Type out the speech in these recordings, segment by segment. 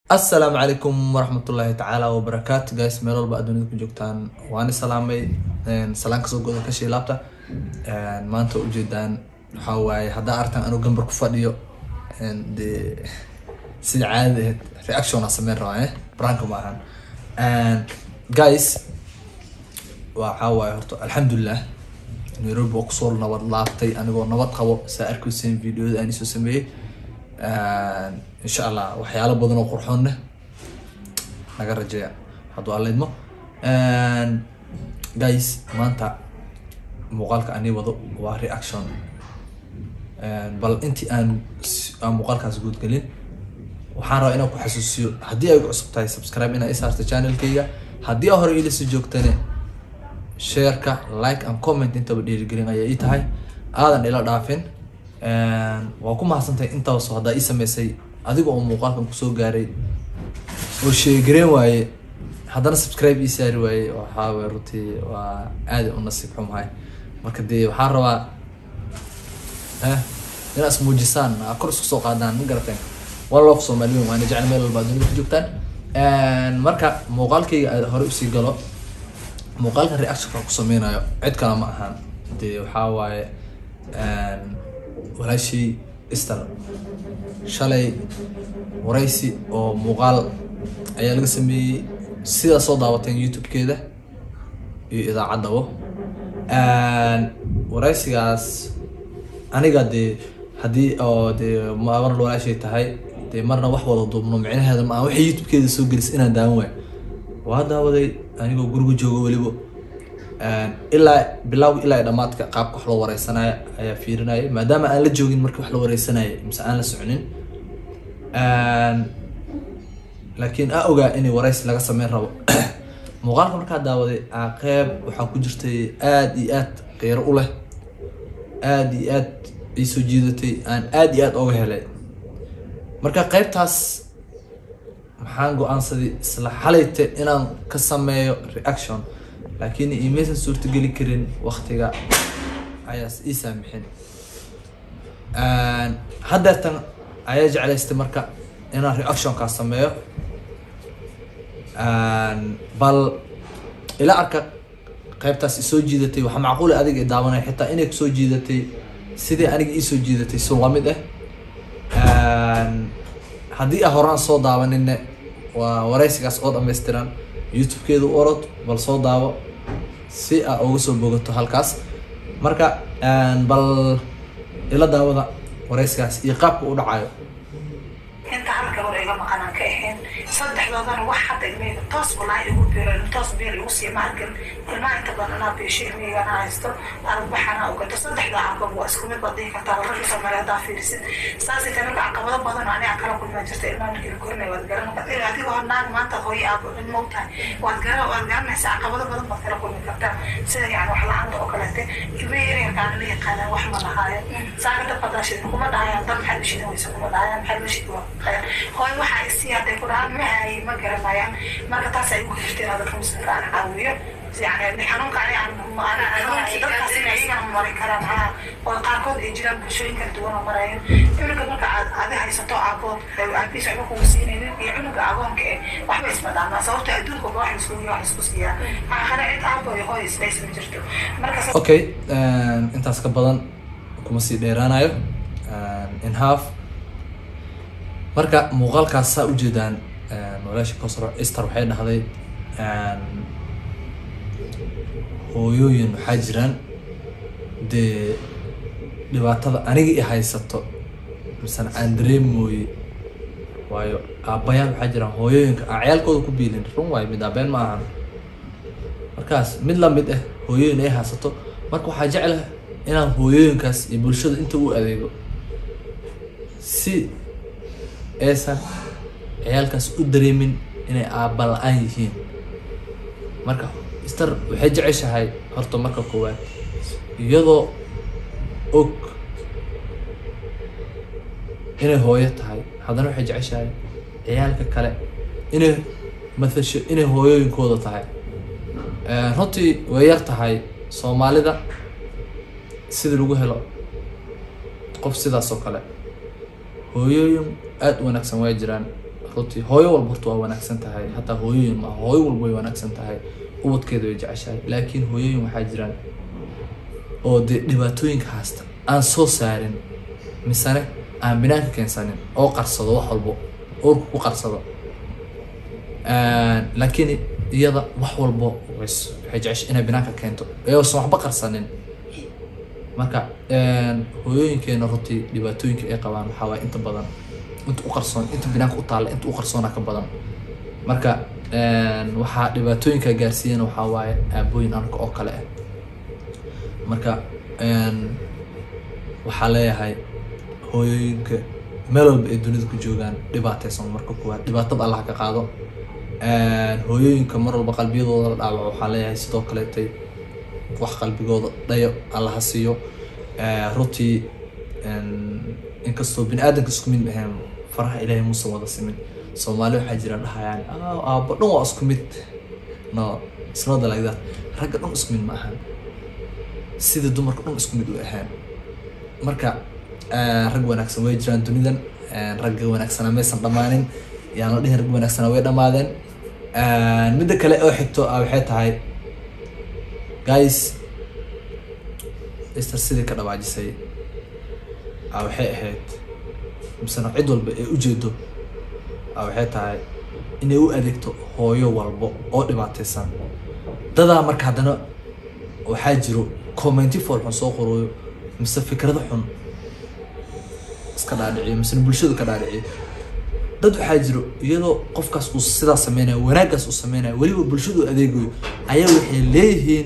asalaamu calaykum waraxmatullaahi tacaala wabarakaatu guys meel walba adduunyada ku joogtaan waani salaamay salaan kasoo goda ka shiilaabta maanta ujeedaan waxaa waaye haddaa artan anuu gambar ku fadhiyo dee sida caadada ahayd reaction aan sameyn rabaa eh branka ma ahan guys waxaa waaye horta alxamdulilah nairobi waa kusoo nabad laabtay anigoo nabad qabo saa arkayseen videoda aan isoo sameeyey insha allah waxyaalo badan oo qurxoon leh naga rajeeya hadduu alleydmo guys maanta muuqaalka ani wado waa reaction bal intii aan aan muuqaalkaas guudgelin waxaan rabaa inaan ku xasuusiyo haddii ay cusub tahay subscribe inaa isaarta channelkayga haddii aa hore iilasii joogtane shareka like and comment intaba dhiirigelin ayaa ii tahay aadan ila dhaafin waa ku mahadsantahay intaasoo haddaa ii sameysay adiga oo muuqaalkan kusoo gaaray oo sheegareen waaye haddana subscribe ii saari waaye waxaa waye runtii waa aada u nasiib xumahay marka dee waxaan rabaa eh inaad ismuujisaan aa kor isku soo qaadaan ma garateen one love soomaaliyin waana jecel meel walba adduunyada ku joogtaan marka muuqaalkayga aad hore usii galo muuqaalka reactionka ku sameynayo cid kale ma ahaan dee waxaa waaye walaashii istar shalay waraysi oo muuqaal ayaa laga sameeyey sidaa soo daawateen youtube-keeda iyo idaacaddabo waraysigaas aniga dee haddii oo dee marna walaashay tahay dee marna wax wada duubno micnaheeda ma aan waxay youtube-keeda soo gelis inaan daawan waayo waa daawaday anigoo guriga joogo weliba ilaa bilawga ilaa dhamaadka qaabka wax loo wareysanaya ayaa fiirinaya maadaama aan la joogin markii wax la wareysanaya mise aan la soconin laakiin a ogaa inay wareysi laga sameyn rabo muuqaalka markaa daawaday a qeyb waxaa ku jirtay aada iyo aad qeyro u leh aada iyo aad ii soo jiidatay aan aada iyo aad oga helay marka qeybtaas maxaan go-aansaday isla xalayte inaan ka sameeyo reaction laakiin imaysan suurtageli karin waktiga ayaas ii saamixin haddeertan ayaa jeclaystay marka inaan reactionkaas sameeyo bal ila arka qeybtaas isoo jiidatay waxaa macquula adiga i daawanaya xitaa inay kusoo jiidatay sidii aniga iisoo jiidatay so lamid ah haddii a horaan soo daawaninne waa waraysigaas oo dhammaystiran youtube-keeda u orod bal soo daawo si aa uga soo bogato halkaas marka bal ila daawada waraysigaas iyo qaabka u dhacayo inta halka hore iga maqan aan ka ahayn saddexdoodana wax hadda ilmeyga toos walaahi igu biiro toos biir igu sii maarkin ilmaha inta badan anaa biisho ilmeygana haysto arbaxana ogato saddexda caqab waa isku mid baad dhihi kartaa ragga soomaaliya haddaa fiirisid saasay tahay marka caqabado badan oo aniga kala kulmaa jirta ilmaha markii la korinaya waad garan kartaa adigoo naag maanta hooyo aabo ilmo u tahay waad gara waad garanaysaa caqabado badan baad kala kulmi kartaa sida yani wax la-aanta oo kaleete ilmeha yaryarkaana la yaqaanaa wax ma lahaayo saaka dab hadaa shidin kuma dhahayaan dab maxaad u shidan weysa kuma dhahayaan maxaad la shidi waa hooy waxaa isii hadday ku dhahaan ma haye ma garanayaan marka taas ay ugu jirta inaad dadka muslimka aan caawiyo yani xanuunka dadkaas in ayagana mari karaan ha oo qaarkood ay jiraan bulshooyin kala duwan oo marayan cunuga marka aad adi haysato aabood aabiis waxba kugu siinaynin iyo cunuga agoonka eh waxba isma dhaamaa sababto adduunka ba wax isku wax isku siiyaa aakhare cid aabo iyo hooy isbays ma jirto marka okay intaas ka badan kuma sii dheeraanayo in half marka muuqaalkaas saa ujeedaan walaasha kosro easter waxay dhahday hooyooyin waxaa jiraan dee dhibaatada aniga i haysato misena aan dareemooye waayo aabbayaal waxaa jiraan hooyooyinka aan ciyaalkooda ku biilin run waayo mid aabeen ma ahan markaas mid lamid ah hooyooyin ay haysato marka waxaa jeclah inaan hooyooyinkaas iyo bulshada inta u adeego si aysan ciyaalkaas u dareemin inay aabba la-aan yihiin marka star waxay jeceshahay horta marka koowaad iyadoo og inay hooyo tahay haddana waxay jeceshahay ciyaalka kale inay mathasho inay hooyooyinkooda tahay runtii way yar tahay soomaalida sidii lagu helo qof sidaas oo kale hooyooyin aada u wanaagsan waa jiraan runtii hooyo walba horta waa wanaagsan tahay hataa hooyooyin maaha hooyo walba way wanaagsan tahay ubadkeeda way jeceshahay laakiin hooyooyin waxaa jiraan oo dee dhibaatooyinka haasta aan soo saarin misane aan binaanka keensanin oo qarsado wax walbo uurka ku qarsado laakiin iyada wax walbo ways- waxay jeceshay inay binaanka keento ayoosan waxba qarsanin marka hooyooyinkeena runtii dhibaatooyinka ay qabaan waxaa waaye inta badan inta u qarsoon inta binaanka u taalla inta u qarsoona ka badan marka waxaa dhibaatooyinka gaarsiiyana waxaa waaye aabooyin anka oo kale ah marka waxaa leeyahay hooyooyinka meel walba ay dunida ku joogaan dhibaataysan marka kuwaad dhibaatada allah ka qaado hooyooyinka mar walba qalbiyadooda la dhaawaco waxaa leeyahay sidoo kaleetay wax qalbigooda dhayo alla ha siiyo runtii inkastoo bini aadamka isku mid ahayn faraha ilaahay muusan wada simin soomaali waxaa jira dhahayaan "Ah, aabbo dhan waa isku mid no it's not like that ragga dhan isku mid ma ahan sida dumarka dhan isku mid u ahaan marka rag wanaagsan way jiraan dunidan ragga wanaagsana maysan dhammaanin yaan la dhihin rag wanaagsana way dhammaadeen midda kale oo xigto ah waxay tahay guys ester sidii ka dhawaajisay ah waxay ahayd misena cid walba ee ujeedo ah waxay tahay inay u adeegto hooyo walbo oo dhibaataysan dadaa marka haddana waxaa jiro commenti fool xun soo qorooyo mise fikrado xun iska dhaadhiciyo misena bulshadu ka dhaadhiciyo dad waxaa jiro iyadoo qofkaas uu sidaas sameynayo wanaaggaas uu sameynayo weliba bulshadu u adeegayo ayaa waxay leeyihiin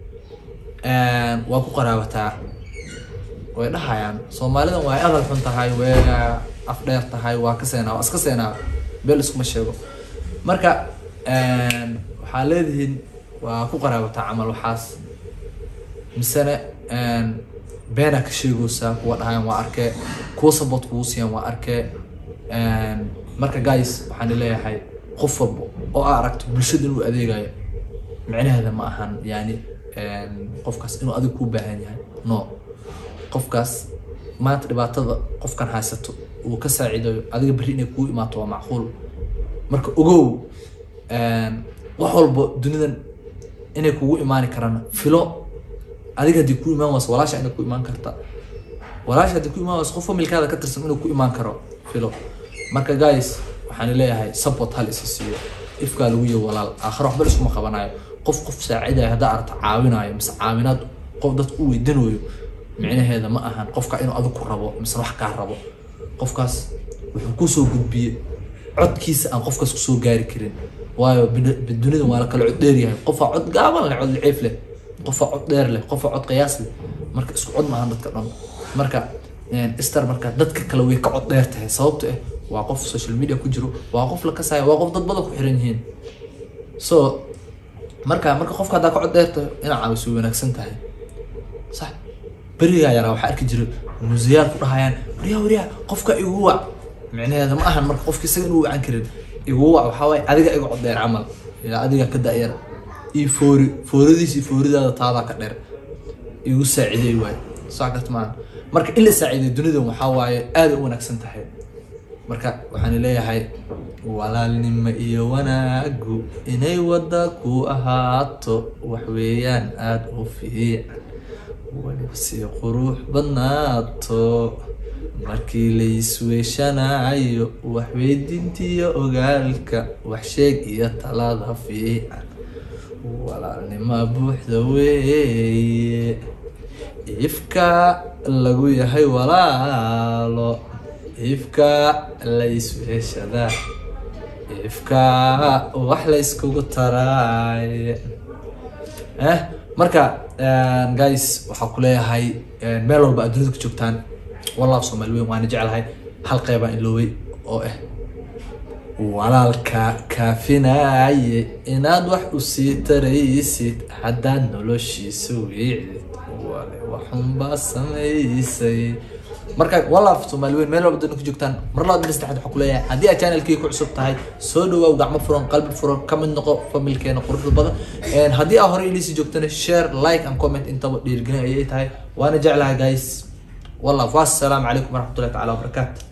waa ku qaraabataa way dhahayaan soomaalidan waa adal xun tahay way afdheer tahay waa ka seenaa waa iska seenaa beel iskuma sheego marka waxaa leedihiin waa ku qaraabataa camal waxaas misena beenaa ka sheegaysaa kuwa dhahayan waa arkee kuwa support kugu siiyaan waa arkee marka guys waxaan leeyahay qof walba oo aa aragto bulshada inuu adeegayo micnaheeda ma ahan yani qofkaas inuu adiga kuu baahan yahay no qofkaas maanta dhibaatada qofkan haysato uu ka saaciidayo adiga berri inay kugu imaato waa macquul marka ogow wax walba dunidan inay kugu imaani karaan filo adiga haddii ku imaan wayso walaasha inay ku imaan karta walaasha haddii ku imaan wayso qof familkaada ka tirsan inuu ku imaan karo filo marka guys waxaan leeyahay support hal isa siiyo ifkaa lagu yahay walaal aakhiro waxba iskuma qabanayo qof qof saacidayo haddaa aragto caawinayo mise caawinaad qof dadka u weydinayo micnaheeda ma ahan qofka inuu adigu ku rabo mise wax kaa rabo qofkaas wuxuu kusoo gudbiye codkiisa aan qofkaas kusoo gaari karin waayo bini- dunida waa la kala cod dheer yahay qofaa cod gaaban leh cod liciif leh qofaa cod dheer leh qofaa cod qiyaas leh marka isku cod maahan dadka dhan marka star marka dadka kale way ka cod dheer tahay sababto ah waa qof social media ku jiro waa qof la kasaayo waa qof dad badan ku xiran yihiin so marka marka qofka haddaa ka cod dheer tahay inaa caawiso way wanaagsan tahay sax berigaa yaraa waxaa arki jiray museyaal ku dhahayaan waryaa waryaa qofka igu wac micnaheeda ma ahan marka qofka isaga inuu wacan karin igu wac waxaa waaye adiga iga cod dheer camal ilaa adiga ka da-yar iyo foori fooradiis iyo fooridaada taadaa ka dheer igu saaciday waay saa garta maaha marka in la saaciday dunidan waxaa waaye aad u wanaagsan tahay marka waxaan leeyahay walaalnimo iyo wanaagu inay wada ku ahaato wax weeyaan aada u fiican weliba si qurux badnaato markii la isweeshanayo wax weydintiyo ogaalka wax sheeg iyo talada fiican walaalnimo buuxda weeye ifka lagu yahay walaalo ifka la isweeshadaa ifka wax la iskugu taraay eh marka guys waxaa ku leeyahay meel walba aad dunida ku joogtaan walaal soomaali weyn waana jeclahay hal qeybaan ilooway oo ah walaalka kaafinaye inaad wax u sii taraysid haddaad noloshiisa wiicdid wale waxunbaa samaysay marka walaaf soomaali weyn meel walba dunida ku joogtaan mar labaad mid saddexaad waxaa ku leeyahay haddii aad channelkii ku cusub tahay soo dhawaaw gacmo furan qalbi furan ka mid noqo familkeena quruxda badan haddii aa hore ilisii joogtana share like and comment intaba dhiirigelin ayay tahay waana jeclahay guys والله والسلام عليكم ورحمه الله تعالى وبركاته